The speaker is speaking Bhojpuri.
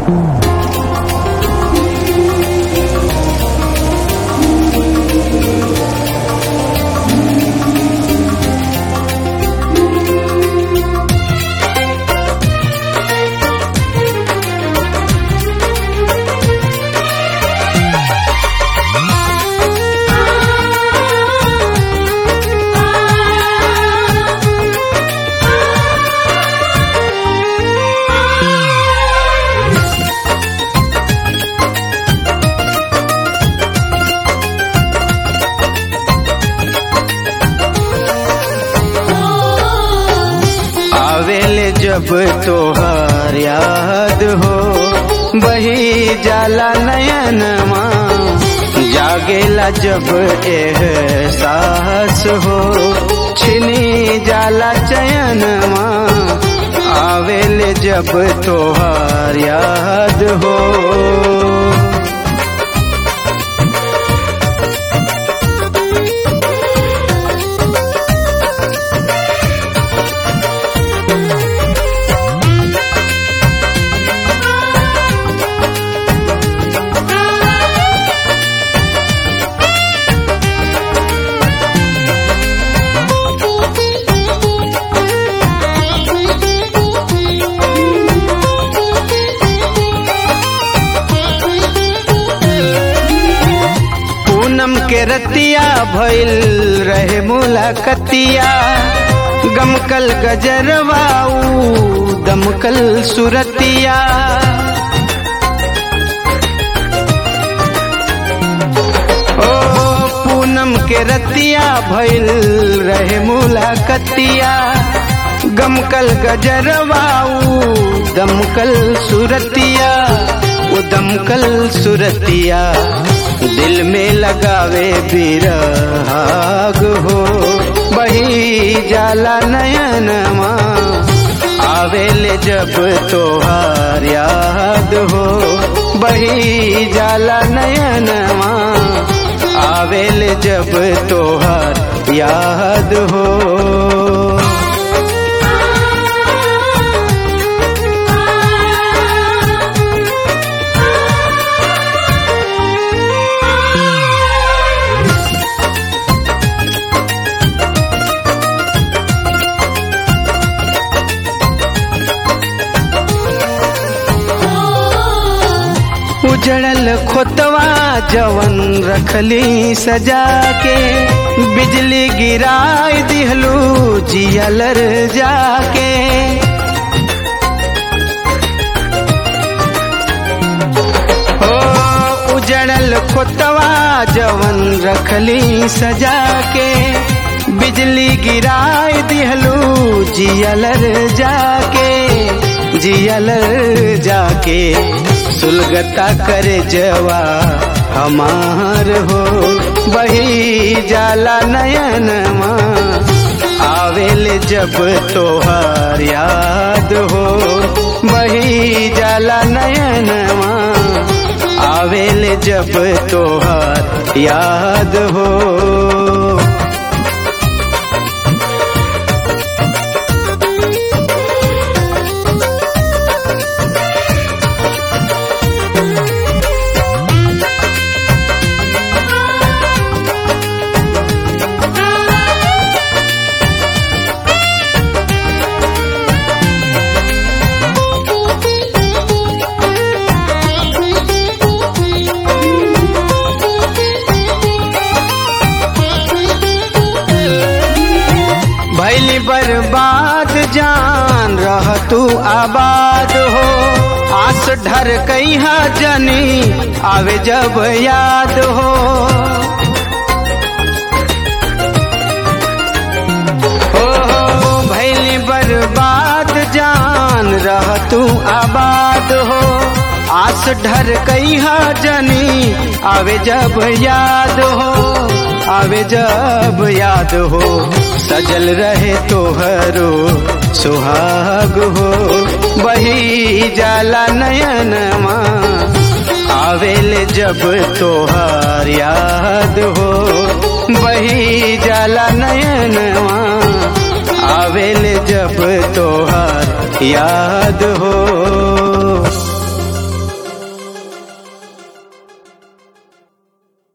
आवेले जब तोहार याद हो बही जाला नयनमा जागेला जब एहसास हो छिनी जाला चयनमा आवेले जब तोहार याद हो पूनम के रतिया भइल रहे मुलाकतिया गमकल गजरवाऊ दमकल सुरतिया ओ पूनम के रतिया भइल रहे मुलाकतिया गमकल गजरवाऊ दमकल सुरतिया वो दमकल सुरतिया दिल में लगावे बिरहाग हो बही जाला नयनमा आवेले जब तोहार याद हो बही जाला नयनमा आवेले जब तोहार याद हो उजड़ल खोतवा जवन रखली सजा के बिजली गिराई दिहलू जियलर जाके हो उजड़ल खोतवा जवन रखली सजा के बिजली गिराई दिहलू जियलर जाके जियलर जाके सुलगता करे जवा हमार हो बही जाला नयनमा आवेले जब तोहार याद हो बही जाला नयनमा आवेले जब तोहार याद हो भैली बर्बाद जान रह तू आबाद हो आस ढर कहीं जनी आवे जब याद हो हो हो भैली बर्बाद जान रह तू आबाद हो आस ढर कहीं जनी आवे जब याद हो आवे जब याद हो सजल रहे तोहरो सुहाग हो बही जाला नयनमा आवेले जब तोहार याद हो बही जाला नयनमा आवेले जब तोहार याद हो